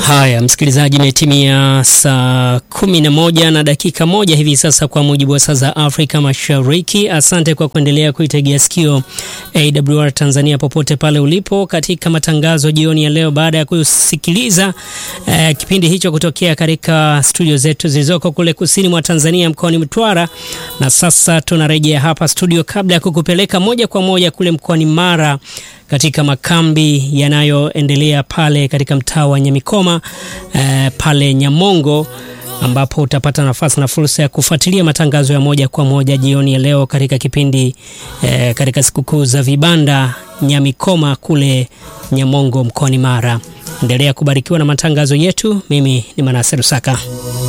Haya, msikilizaji, imetimia saa kumi na moja na dakika moja hivi sasa kwa mujibu wa saa za Afrika Mashariki. Asante kwa kuendelea kuitegea sikio AWR Tanzania popote pale ulipo katika matangazo jioni ya leo, baada ya kusikiliza eh, kipindi hicho kutokea katika studio zetu zilizoko kule kusini mwa Tanzania mkoani Mtwara, na sasa tunarejea hapa studio kabla ya kukupeleka moja kwa moja kule mkoani Mara katika makambi yanayoendelea pale katika mtaa wa Nyamikoma eh, pale Nyamongo ambapo utapata nafasi na fursa ya kufuatilia matangazo ya moja kwa moja jioni ya leo katika kipindi eh, katika sikukuu za vibanda Nyamikoma kule Nyamongo mkoani Mara. Endelea kubarikiwa na matangazo yetu. Mimi ni Manase Rusaka.